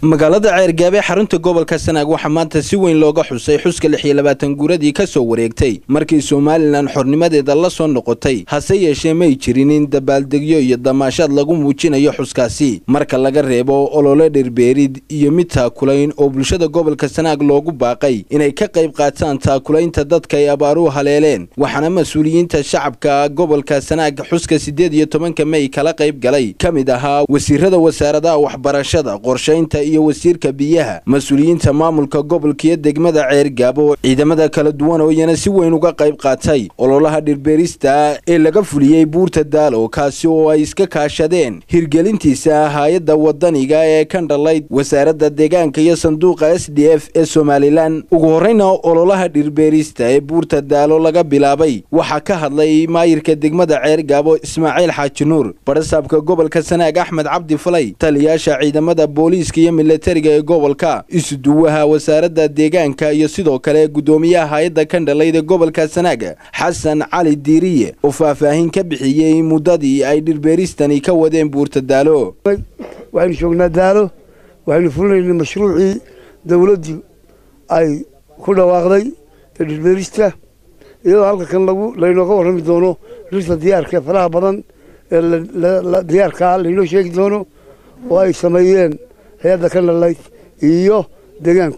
magaalada ceergaabe xarunta gobolka sanaag waxaa maanta si weyn looga xusay xuska lix iyo labaatan guuradii ka soo wareegtay markii somalilan xornimadeeda la soo noqotay hase yeeshee may jirin in dabaaldegyo iyo damaashaad lagu muujinayo xuskaasi marka laga reebo olole dhirbeerid iyo mid taakulayn oo bulshada gobolka sanaag loogu baaqay inay ka qayb qaataan taakulaynta dadka ay abaaruhu haleeleen waxaana mas-uuliyiinta shacabka gobolka sanaag xuska siddeed iyo tobanka mey kala qayb galay ka mid ahaa wasiirada wasaaradaha waxbarashada qorshaynta iyo wasiirka biyaha mas-uuliyiinta maamulka gobolkiyo degmada ceergaabo ciidamada kala duwan oo iyana si weyn uga qayb qaatay ololaha dhirbeerista ee laga fuliyey buurta daalo kaasi oo ay iska kaashadeen hirgelintiisa hay-adda wadaniga ee ka dhalayd wasaaradda deegaanka iyo sanduuqa s d f ee somalilan ugu horreyna ololaha dhirbeerista ee buurta daalo laga bilaabay waxaa ka hadlay maayirka degmada ceergaabo ismaaciil xaaji nuur barasaabka gobolka sanaag axmed cabdi falay taliyaasha ciidamada booliiska iyo milatariga ee gobolka isuduwaha wasaaradda deegaanka iyo sidoo kale guddoomiyaha hay-adda kandhalayda gobolka sanaag xasan cali diiriye oo faahfaahin ka bixiyey muddadii ay dhirbeeristani ka wadeen buurta daalo waxaynu joognaa daalo waxaynu fulinaynay mashruucii dowladdu ay ku dhawaaqday ee dhirbeerista iyadoo halka kan lagu laynooga warrami doono dhirta diyaarka ee faraha badan ee diyaarkaa laynoo sheegi doono oo ay sameeyeen hay-adda ka dhalayd iyo deegaanku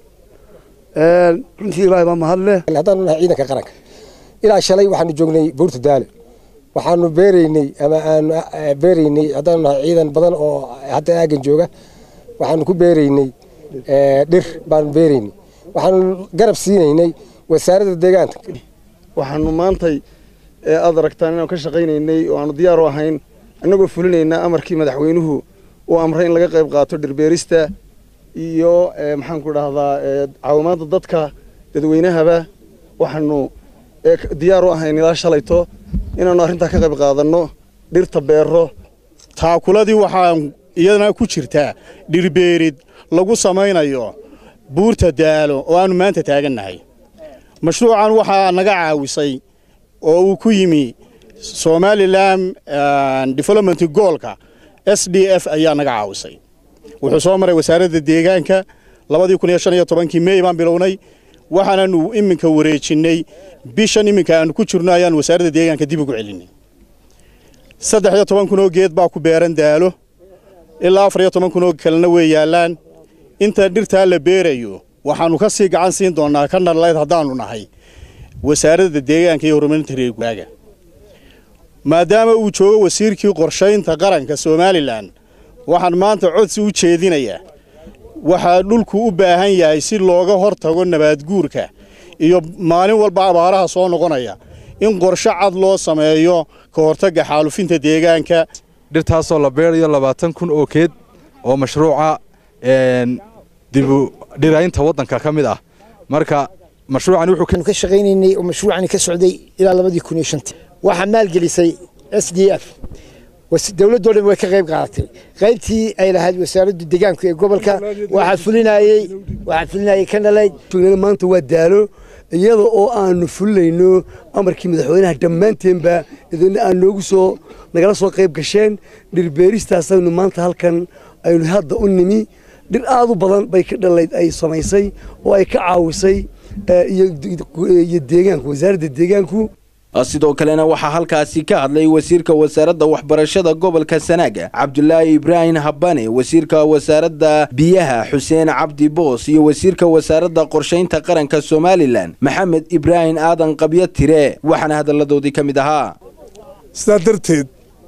runtii ilaahay baa mahad leh haddaanu nahay ciidanka qaranka ilaa shalay waxaanu joognay buurta daalo waxaanu beeraynay ama aanu beeraynay haddaanu nahay ciidan badan oo hadda aagan jooga waxaanu ku beeraynay dhir baanu beeraynay waxaanu garab siinaynay wasaaradda deegaanka waxaanu maantay aad aragtaan inaanu ka shaqaynaynay oo aanu diyaar u ahayn annagoo fulinaynaa amarkii madaxweynuhu uu amray in laga qayb qaato dhirbeerista iyo maxaanku dhahdaa caawimaadda dadka dadweynahaba waxaanu diyaar u ahayn ilaa shalayto inaanu arrintaa ka qayb qaadanno dhirta beero taakuladii waxaa iyadana ku jirtaa dhirbeerid lagu samaynayo buurta daalo oo aanu maanta taagannahay mashruucan waxaa naga caawisay oo uu ku yimi somalilan development goolka s d f ayaa naga caawisay wuxuu soo maray wasaaradda deegaanka labadii kun iyo shan iyo tobankii mey baan bilownay waxaananu iminka wareejinnay bishan iminka aanu ku jirno ayaanu wasaaradda deegaanka dib ugu celinay saddex iyo toban kun oo geed baa ku beeran daalo ilaa afar iyo toban kun oo kalena way yaallaan inta dhirtaa la beerayo waxaannu ka sii gacan siin doonnaa ka nalayd haddaannu nahay wasaaradda deegaanka iyo horumarinta reerguraaga maadaama uu joogo wasiirkii qorshaynta qaranka somalilan waxaan maanta codsi u jeedinayaa waxaa dhulku u baahan yahay si looga hor tago nabaadguurka iyo maalin walba abaaraha soo noqonaya in qorshe cad loo sameeyo ka hortagga xaalufinta deegaanka dhirtaasoo la beerayo labaatan kun oo keed oo mashruuca dibu dhiraynta waddanka ka mid ah marka mashruucan wuxuu ka shaqaynaynay oo mashruucani ka socday ilaa labadii kun iyo shantii waxaa maalgelisay s d f dowladdoo dhan way ka qayb qaadatay qaybtii ay lahayd wasaaradda deegaanka ee gobolka waxaa fulinayey waxaa fulinayay ka dhalayd maanta waa daalo iyada oo aanu fulinayno amarkii madaxweynaha dhammaanteenba idina aan noogu soo nagala soo qayb gasheen dhirbeeristaasaynu maanta halkan aynu hadda u nimi dhir aad u badan bay ka dhalayd ay samaysay oo ay ka caawisay iyo deegaanku wasaaradda deegaanku sidoo kalena waxaa halkaasi ka hadlay wasiirka wasaaradda waxbarashada gobolka sanaaga cabdulaahi ibraahim habane wasiirka wasaaradda biyaha xuseen cabdi boos iyo wasiirka wasaaradda qorshaynta qaranka somalilan maxamed ibraahim aadan qabyo tire waxaana hadalladoodii ka mid ahaa sidaa darteed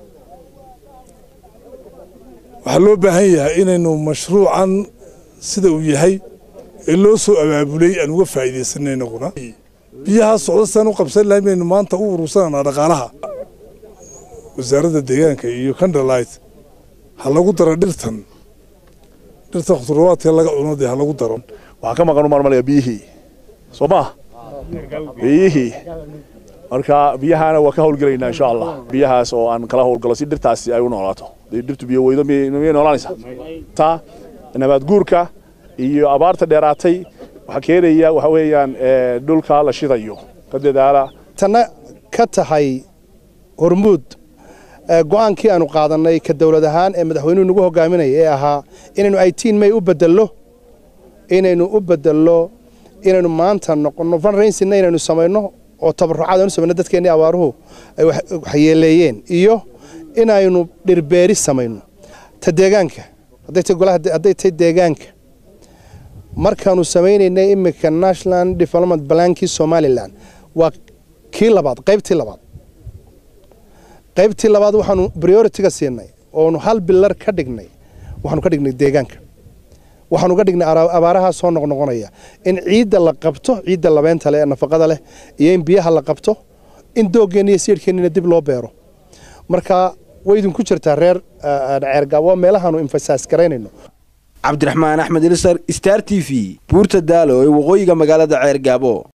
waxaa loo baahan yahay inaynu mashruucan sida uu yahay ee loo soo abaabulay aan uga faa'iidaysannaynaguna biyahaa socda sidaan u qabsan lahayn baynu maanta u urursananaa dhaqaalaha wasaaradda deegaanka iyo kandhalayt ha lagu daro dhirtan dhirta khudurawaadka laga cuno dee ha lagu daro waxaan ka maqan u marmalaya biyihii soo maa biyihii marka biyahaana waa ka howlgelaynaa insha allah biyahaas oo aan kala howlgalo si dhirtaasi ay u noolaato dee dhirtu biyo weydo miyay noolaanaysaa ta nabaad guurka iyo abaarta dheeraatay waxaa keenaya waxa weeyaan dhulka la shidayo ka dadaala tana ka tahay hormuud go-aankii aanu qaadanay ka dowlad ahaan ee madaxweynuhu nagu hogaaminaya ee ahaa inaynu eighteen may u bedello inaynu u bedello inaynu maanta noqonno fundraisingna inaynu samayno oo tabarucaad aynu samayno dadkeennii abaaruhu ay waxyeeleeyeen iyo inaynu dhirbeeri samayno ta deegaanka hadday tahay golaha hadday tahay deegaanka markaanu samaynaynay iminka national development plankii somaliland waa kii labaad qaybtii labaad qaybtii labaad waxaanu priority-ga siinay oonu hal bilar ka dhignay waxaanu ka dhignay deegaanka waxaanu ka dhignay abaaraha soo noqnoqonaya in ciidda la qabto ciidda labeenta leh ee nafaqada leh iyo in biyaha la qabto in dooggeena iyo siidhkeennina dib loo beero marka way idinku jirtaa reer ceergaab waa meelahaanu emfasaas garaynayno cabdiraxmaan axmed ilisar star t v buurta daalo ee waqooyiga magaalada ceergaabo